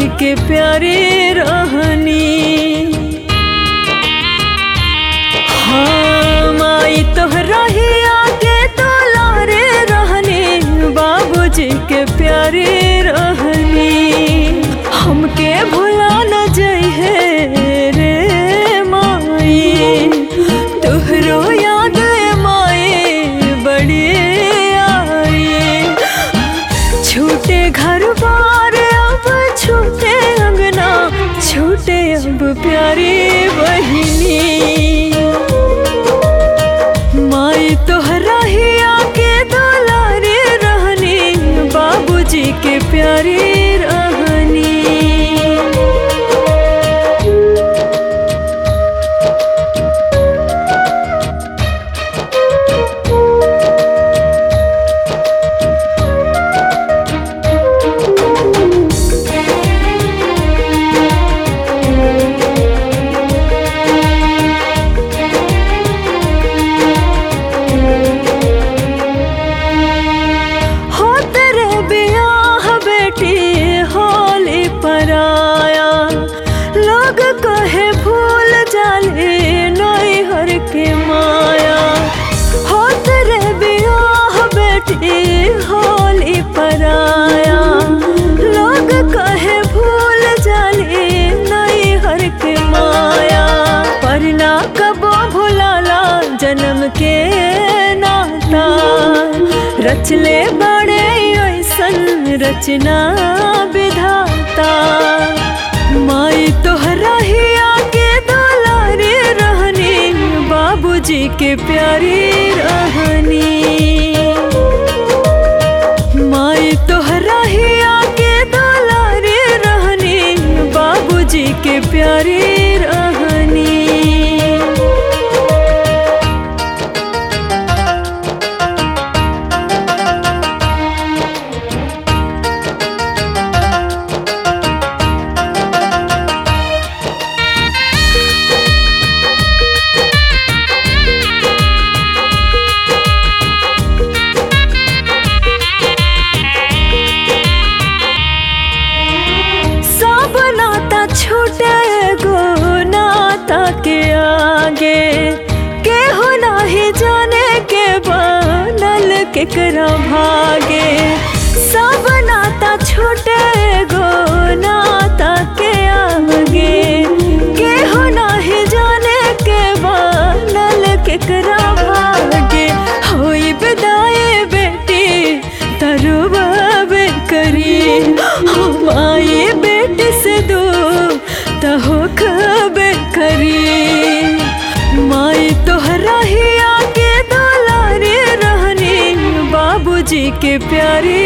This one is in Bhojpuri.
के प्यारे रहनी हाँ माई तोहरा ही आगे दुलारे रहनी बाबूजी के प्यारे रहनी हमके भुला न जइहे रे माई तोहरो याद माई बड़ी आई छूटे घर बार अब छूटे अंगना छूटे अब प्यारी बहिनी माई तोहरा ही आके दुलारे रहनी बाबूजी के प्यारी रहनी हो तेरे बियाह बेटी होली पर आया लोग कहे भूल जाले नई हर के माया हो तेरे बियाह बेटी होली पर आया लोग कहे भूल जाले नई हर के माया पर ना कबो भुलाला जन्म के नाता रचले बड़े ऐसन रचना विधाता माई तोहरा ही आके दुलारे रहनी बाबूजी के प्यारी रहनी माई तोहरा ही आके दुलारे रहनी बाबूजी के प्यारी रहनी सब नाता छूटे गो नाता के आगे केहू नाही जाने के बनल केकरा भागे सब नाता छूटे गो नाता के आगे केहू नाही जाने के बनल केकरा भागे होई विदाई बेटी तरुबाबे करी हम आए बेटी से दो तहो खबे करी माई तोहरा ही आके दुलारे रहनी बाबूजी के प्यारी